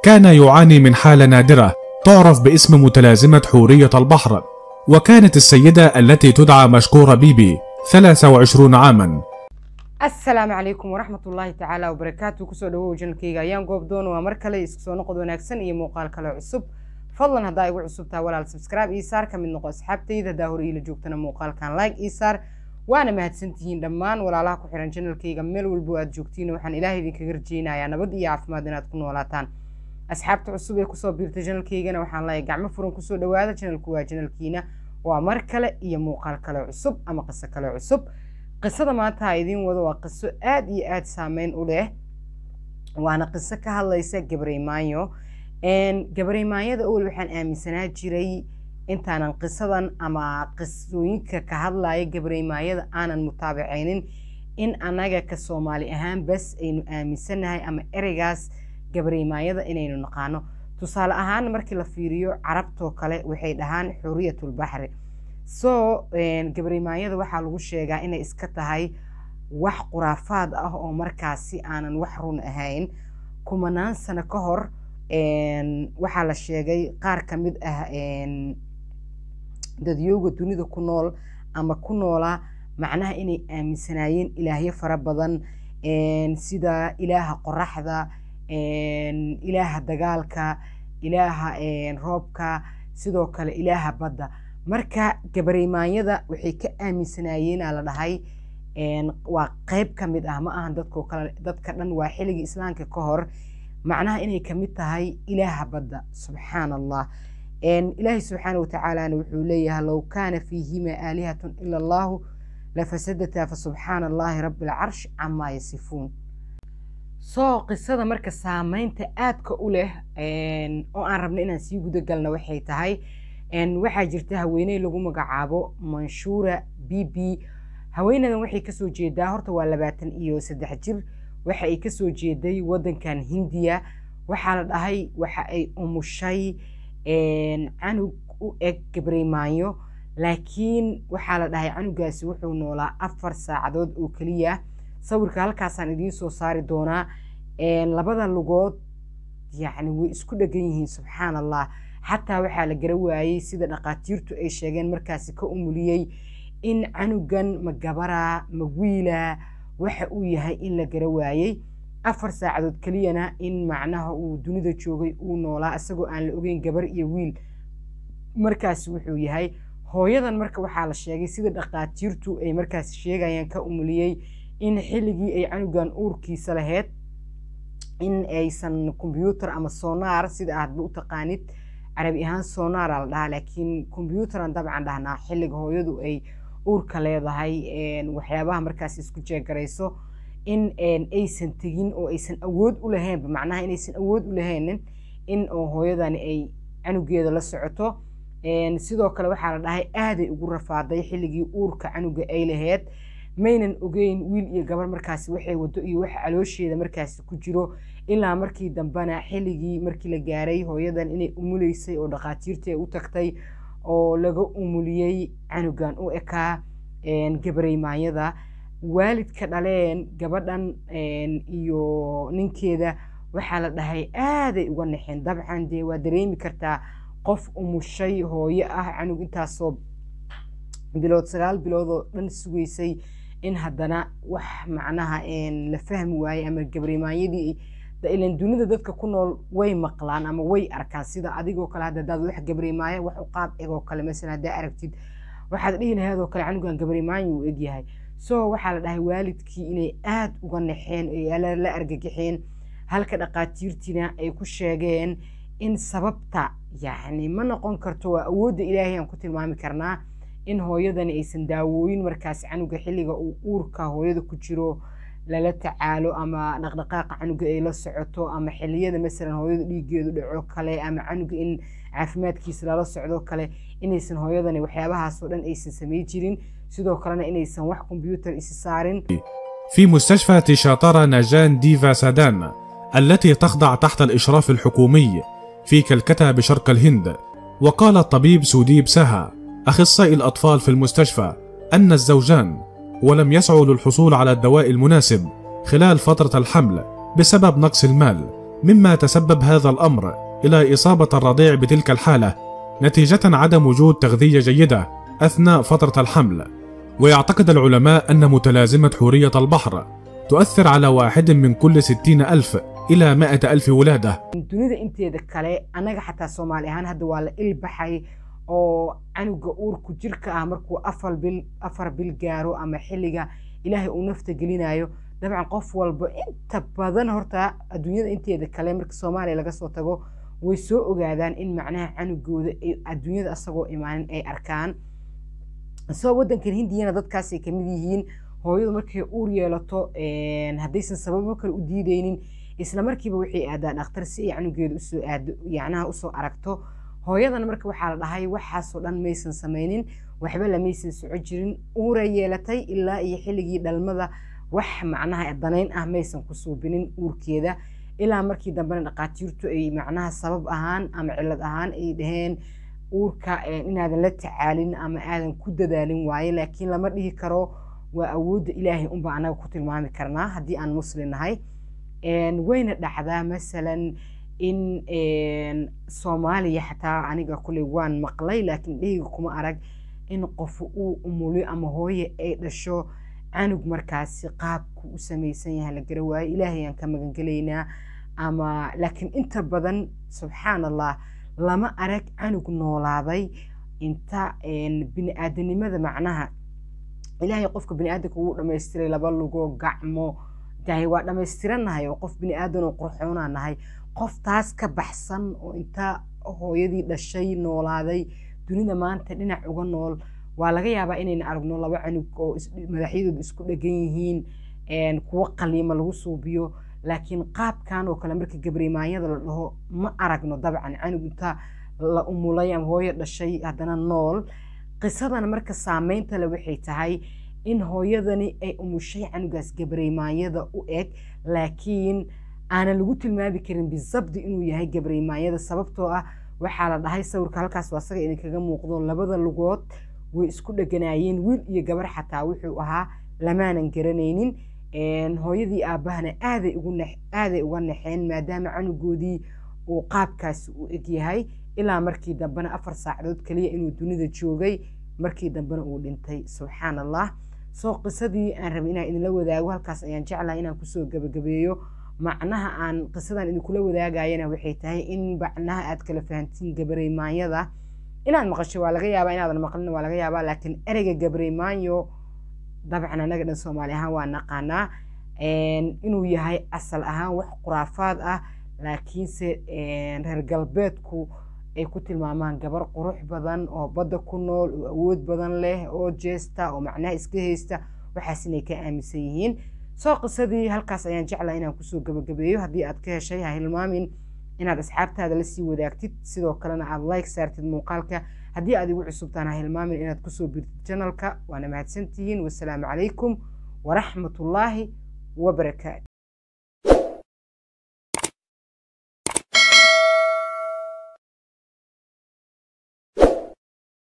كان يعاني من حالة نادرة تعرف باسم متلازمة حورية البحر وكانت السيدة التي تدعى مشكورة بيبي 23 عاما asalaamu calaykum waraxmat ullaahi tacaala wabarakaatu kusoo dhawow janalkayga ayaan goobdoon waa mar kale isku soo noqod wanaagsan iyo muuqaal kale cusub fadlan haddaa igu cusubtaa walaal subscribe ii saar ka mid noqo asxaabtayda haddaa hore iila joogtana muuqaalkan like ii saar waana mahadsantihiin dhammaan walaalaha ku xiran janalkayga meel walbo aad joogtiin waxaan ilaahay idinkaga rajeynayaa nabad iyo caafimaad inaad ku noolaataan asxaabta cusub ee kusoo biirta janalkaygana waxaan leeyahay gacmo furan kusoo dhawaada janalku waa janalkiina waa mar kale iyo muuqaal kale cusub ama qiso kale cusub qisada maanta ha idiin wado waa qiso aada iyo aada saameyn u leh waana qiso ka hadlaysa gabareymaanyo gabareymaanyada owel waxaan aaminsanaa jiray intaanan qisadan ama qisooyinka ka hadlaya gabareymaanyada aanan mutaabacaynin in annaga ka soomaali ahaan bas aynu aaminsanahay ama ereygaas gabareymaanyada inaynu naqaano tusaale ahaan markii la fiiriyo carabtoo kale waxay dhahaan xuriyatulbaxri so gabareymaanyada waxaa lagu sheegaa inay iska tahay wax quraafaad ah oo markaasi aanan wax run ahayn kumanaan sano ka hor waxaa la sheegay qaar ka mid ah dadyooga dunida ku nool ama ku noolaa macnaha inay aaminsanaayeen ilaahyo fara badan sida ilaaha qoraxda ilaaha dagaalka ilaaha roobka sidoo kale ilaaha badda marka gabareymaanyada waxay ka aaminsanaayeenaa la dhahay waa qeyb ka mid ah ma ahan dadko kale dadka dhan waa xilligii islaamka ka hor macnaha inay kamid tahay ilaaha badda subxaan allah ilaahay subxaana watacaalana wuxuu leeyahay low kaana fiihima aalihatun ila allahu lafasadataa fasubxaana allahi rabi alcarsh camaa yasifuun soo qisada marka saameynta aadka u leh oo aan rabno inaan sii gudagalna waxay tahay waxaa jirta haweeney lagu magacaabo manshuura b b haweenadan waxay kasoo jeedaa horta waa labaatan iyo saddex jir waxa ay kasoo jeeday wadankan hindiya waxaa la dhahay waxa ay umushay canug u eg gabreymaanyo laakiin waxaa la dhahay canugaasi wuxuu noolaa afar saacadood oo keliya sawirka halkaasaan idiin soo saari doonaa labada lugood yacni way isku dhegan yihiin subxaan allah xataa waxaa la gara waayey sida dhaqaatiirtu ay sheegeen markaasi ka umuliyey in canugan ma gabaraa ma wiilaa waxa uu yahay in la gara waayey afar saacadood keliyana in macnaha uu dunida joogay uu noolaa isagoo aan la ogeyn gabar iyo wiil markaasi wuxuu yahay hooyadan marka waxaa la sheegay sida dhaqaatiirtu ay markaasi sheegayaan ka umuliyey in xilligii ay canugan uurkiisa lahayd in aysan kombyuutar ama sonaar sida aadba u taqaanid carabi ahaan sonaara la dhahaa laakiin kombyuutaran dabcan dhahnaa xilliga hooyadu ay uurka leedahay waxyaabaha markaas isku jeegarayso in aysan tegin oo aysan awood u lahaynba macnaha inaysan awood u lahaynin in oo hooyadani ay canugeeda la socoto sidoo kale waxaa la dhahay aaday ugu rafaaday xilligii uurka canuga ay lahayd maynan ogeyn wiil iyo gabar markaasi waxay wado iyo waxa caloosheeda markaasi ku jiro ilaa markii dambena xilligii markii la gaaray hooyadan inay umuleysay oo dhaqaatiirtii ay u tagtay oo laga umuliyey canugan u ekaa gabareymaanyada waalidka dhaleen gabadhan iyo ninkeeda waxaa la dhahay aaday uga naxeen dabcan dee waa dareemi kartaa qof umushay hooyo ah canug intaasoo bilood sagaal bilood oo dhan sugaysay in haddana wax macnaha la fahmi waayey ama gabareymaanyadii ilan dunida dadka ku nool way maqlaan ama way arkaan sida adigoo kale hadda hadaad wax gabareymaayo wax u qaab egoo kale masalan haddaa aragtid waxaad dhihi lahayd oo kale canugan gabareymaayo uu egyahay so waxaa la dhahay waalidkii inay aada uga naxeen oo la argagaxeen halka dhaqaatiirtiina ay ku sheegeen in sababta yacni ma noqon karto waa awoodda ilaahay aan ku tilmaami karnaa in hooyadani aysan daawooyin markaas canuga xilliga uu uurka hooyada ku jiro lala tacaalo ama dhaqdhaqaaqa canuga ay la socoto ama xilliyada masalan hooyada dhiigeedu dhaco kale ama canuga in caafimaadkiisa lala socdo kale inaysan hooyadani waxyaabahaasoo dhan aysan samay jirin sidoo kalena inaysan wax kombyuutar isi saarin في مستشفى تشاطرة ناجان ديفا سادان التي تخضع تحت الإشراف الحكومي في كلكتا بشرق الهند وقال الطبيب سوديب سها أخصائي الأطفال في المستشفى أن الزوجان ولم يسعوا للحصول على الدواء المناسب خلال فترة الحمل بسبب نقص المال مما تسبب هذا الأمر إلى إصابة الرضيع بتلك الحالة نتيجة عدم وجود تغذية جيدة أثناء فترة الحمل ويعتقد العلماء أن متلازمة حورية البحر تؤثر على واحد من كل ستين ألف إلى مائة ألف ولادة dunida inteeda kale annaga xataa soomaali ahaan hadda waa la ilbaxay oo canuga uurku jirka ah markuu afar bil afar bil gaaro ama xilliga ilaahay uu nafta gelinayo dabcan qof walba inta badan horta adduunyada inteeda kale marka soomaaliya laga soo tago way soo ogaadaan in macnaha canugooda ay adduunyada asagoo imaanin ay arkaan isagoo waddankan hindiyana dadkaasay kamid yihiin hooyadu markay uur yeelato haddaysan sababo kale u diideynin isla markiiba waxay aadaa dhakhtar si ay canugeeda usoo aado yacnaha usoo aragto hooyadana marka waxaa la dhahay waxaasoo dhan maysan samaynin waxba lamaysan soco jirin uuray yeelatay ilaa iyo xilligii dhalmada wax macnaha danayn ah maysan ku suubinin uurkeeda ilaa markii dambena dhaqaatiirtu ay macnaha sabab ahaan ama cillad ahaan ay dhaheen uurka inaadan la tacaalin ama aadan ku dadaalin waaye laakiin lama dhihi karo waa awoodda ilaahay unba anaga ku tilmaami karnaa haddii aan muslim nahay wayna dhacdaa masalan in soomaaliya xataa aniga kuley waan maqlay laakiin dheyga kuma arag in qof uu umuliyo ama hooye ay dhasho canug markaasi qaabku u samaysan yahay la gara waayo ilaahay aan ka magangelaynaa ama laakiin inta badan subxaan allah lama arag canug noolaaday inta bini-aadanimada macnaha ilaahay qofka bini-aadanka wuu dhamaystiray laba lugo gacmo dahay waa dhammaystiranahay oo qof bini-aadan oo qurxoonaa nahay qof taas ka baxsan oo inta hooyadii dhashay noolaaday dunida maanta dhinac uga nool waa laga yaabaa inayna aragno laba canug oo madaxyadooda isku dhegan yihiin kuwo qaliima lagu suubiyo laakiin qaabkan oo kale marka gabrimaanyada la dhaho ma aragno dabcan canug inta la umulay ama hooyo dhashay haddana nool qisadana marka saameynta le waxay tahay in hooyadani ay umushay canugaas gabreymaanyada u eg laakiin aanan lagu tilmaami karin bisabdi inuu yahay gabreymaanyada sababtoo ah waxaa la dhahay sawirka halkaas waa asaga idinkaga muuqdo labada lugood way isku dheganaayeen wiil iyo gabar xataa wuxuu ahaa lamaanan garanaynin hooyadii aabbahana aaday aaday uga naxeen maadaama canugoodii uu qaabkaasi u eg yahay ilaa markii dambena afar saacadood kaliya inuu dunida joogay markii dambena uu dhintay subxaan allah soo qisadii aan rabay inaan idinla wadaago halkaas ayaan jeclahay inaan kusoo gabagabeeyo macnaha aan qisadan idinkula wadaagayana waxay tahay in macnaha aad kala fahantiin gabareymaanyada inaad maqasho waa laga yaabaa inaadan maqlin waa laga yaabaa laakiin ereyga gabareymaanyo dabcan anaga dhan soomaali ahaan waa naqaanaa inuu yahay asal ahaan wax khuraafaad ah laakiinse reer galbeedku ay ku tilmaamaan gabar qurux badan oo badda ku nool oo awood badan leh oo jeesta oo macnaha iska haysta waxaas inay ka aaminsan yihiin soo qisadii halkaas ayaan jeclaa inaan kusoo gabagabeeyo haddii aad ka heshay ha hilmaamin inaad asxaabtaada lasii wadaagtid sidoo kalena aad like saartid muuqaalka haddii aad igu cusubtaan ha hilmaamin inaad kusoo birtid janalka waana mahadsantihiin wasalaamu calaykum waraxmatullaahi wabarakaatu